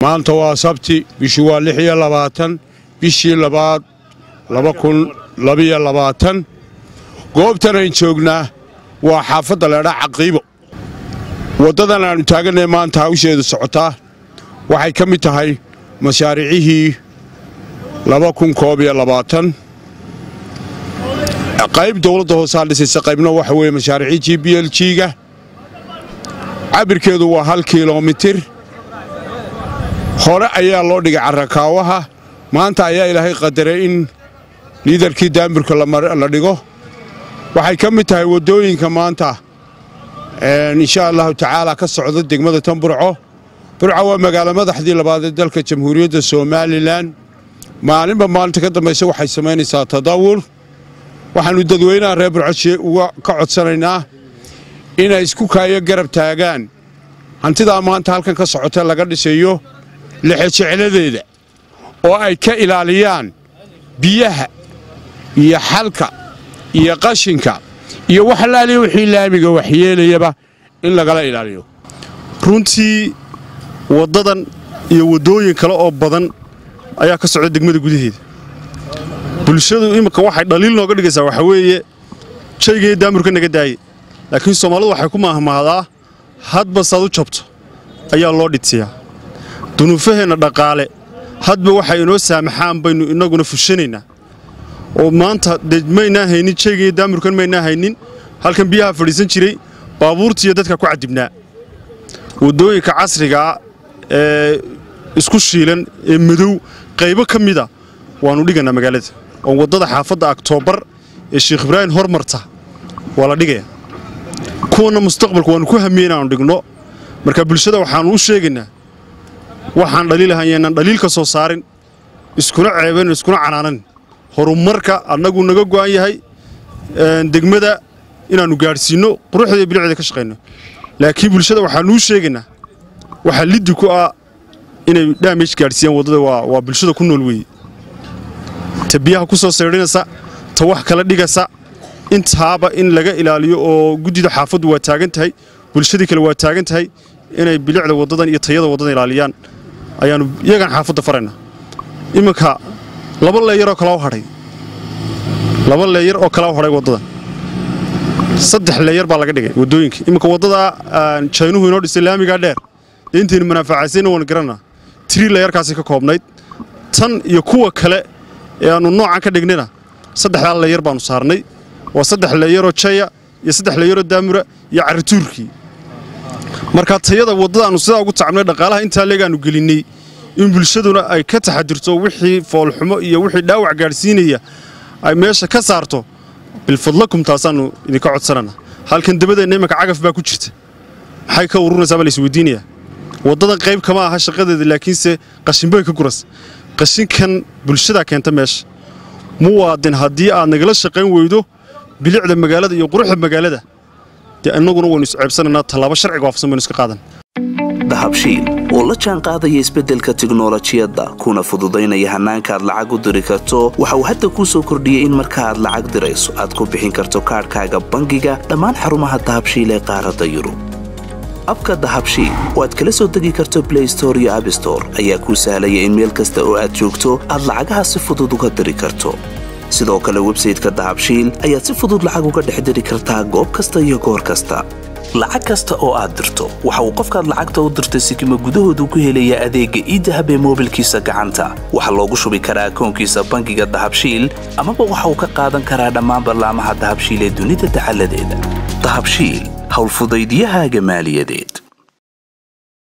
maanta waa sabti bishu waa lix iyo labaatan bishii labaad laba kun labiyo labaatan goobtan ayn joognaa waa xaafadda leedhaa caqiibo waddadan aannu taagannahe maanta hawsheedu socotaa waxay ka mid tahay mashaariicihii laba kun koob iyo labaatan qayb dowladda hoosaa dhisaysa qaybna waxa weeye mashaariicii g b l g-ga cabirkeedu waa hal kilomitir hore ayaa loo dhigay carrakaawaha maanta ayaa ilaahay qadaray in liidarkii daamburka la dhigo waxay ka mid tahay waddooyinka maanta insha allahu tacaala ka socda degmada tan burco burco waa magaalo madaxdii labaad ee dalka jamhuuriyadda somalilan maalinba maalinta ka dambaysa waxay samaynaysaa tadawur waxaannu dadweynaha reer burco uga ka codsanaynaa inay isku kaayo garab taagaan hantidaa maanta halkan ka socota laga dhisayo lexejecladeeda oo ay ka ilaaliyaan biyaha iyo xalka iyo qashinka iyo wax laaliya wixii laamiga waxyeelayaba in lagala ilaaliyo runtii waddadan iyo waddooyin kale oo badan ayaa ka socda degmada gudaheeda bulshadu iminka waxay dhaliil nooga dhigaysaa waxaa weeye jaygaiyo daamurka naga daaye laakiin soomaalidu waxay ku maahmaahdaa hadba saad u jabto ayaa loo dhidsiyaa dunuufaheenna dhaqaale hadba waxay inoo saamaxaan baynu innaguna fushanaynaa oo maanta dee maynaa haynin jaygaiyo daamurkan maynaa haynin halkan biyaha fadhiisan jiray baabuurtiiyo dadka ku cadibnaa waddooyinka casrigaa ee isku shiilan ee madow qaybo ka mida waannu dhigannaa magaalada oo waddada xaafadda aktoobar ee sheekh ibraahim hormarta waa la dhigaya kuwanna mustaqbalka waannu ku hamiye inaannu dhigno marka bulshada waxaannu u sheegaynaa waxaan dhaliilahan yaynaan dhaliil ka soo saarin iskuna ceebayn iskuna canaanan horumarka annagu naga go'an yahay degmada inaannu gaadhsiinno quruxda iyo bilicda ka shaqayno laakiin bulshada waxaannu u sheegaynaa waxaa liddi ku ah inay dhaamaj gaadhsiiyaan waddada waa bulshada ku nool weeye ta biyaha ku soo saydhinaysa ta wax kala dhigaysa intaaba in laga ilaaliyo oo guddida xaafaddu waa taagan tahay bulshadii kale waa taagan tahay inay bilicda waddadan iyo tayada waddadan ilaaliyaan ayaannu iyagaan xaafadda faraynaa iminka laba leeyaroo kala hadhay laba leeyar oo kala hadhay waddadan saddex leeyar baa laga dhigay waddooyinka iminka waddada jaynuhu inoo dhisay laamigaa dheer dee intaynu manaafacaysayna waan garanaa tiri leeyarkaasi ka koobnayd tan iyo kuwa kale ee aannu noocan ka dhignayna saddexdaa leeyar baannu saarnay waa saddex leeyaroo jaya iyo saddex leeyaroo daamura iyo carrituurkii marka tayada waddadaannu sidaa ugu tacabnay dhaqaalaha intaa leegaannu gelinnay in bulshaduna ay ka taxadirto wixii foolxumo iyo wixii dhaawac gaadhsiinaya ay meesha ka saarto bilfadlakum taasaannu idinka codsanana halkan dabadeenna imanka cagaf baa ku jirta maxay ka ururaysaa baa la isweydiinayaa waddadan qayb kama aha shaqadeeda laakiinse qashinbay ka guras qashinkan bulshadaa keenta meesha muwaadin haddii aad nagala shaqayn weydo bilicda magaalada iyo quruxda magaalada dee innaguna waynu isceebsanaynaa tallaabo sharciga waafsan baynu iska qaadan dahabshiil oo la jaan qaadaya isbeddelka tiknolojiyadda kuna fududaynaya hannaanka aad lacag u diri karto waxa uu hadda kuu soo kordhiyey in marka aad lacag dirayso aad ku bixin karto kaadhkaaga bangiga dhammaan xarumaha dahabshiil ee qaaradda yurub abka dahabshiil oo aad kala soo degi karto blay store iyo abstore ayaa kuu sahlaya in meel kasta oo aad joogto aad lacagaha si fudud uga diri karto sidoo kale websayteka dahabshiil ayaad si fudud lacag uga dhex diri kartaa goob kasta iyo goor kasta lacag kasta oo aad dirto waxa uu qofkaad lacagta u dirtay sikima gudahoodu ku helayaa adeegga iidahab ee moobilkiisa gacanta waxaa loogu shubi karaa akoonkiisa bangiga dahabshiil amaba waxa uu ka qaadan karaa dhammaan ballaamaha dahabshiil ee dunida dacaladeeda dahabshiil howlfudaydiyahaaga maaliyadeed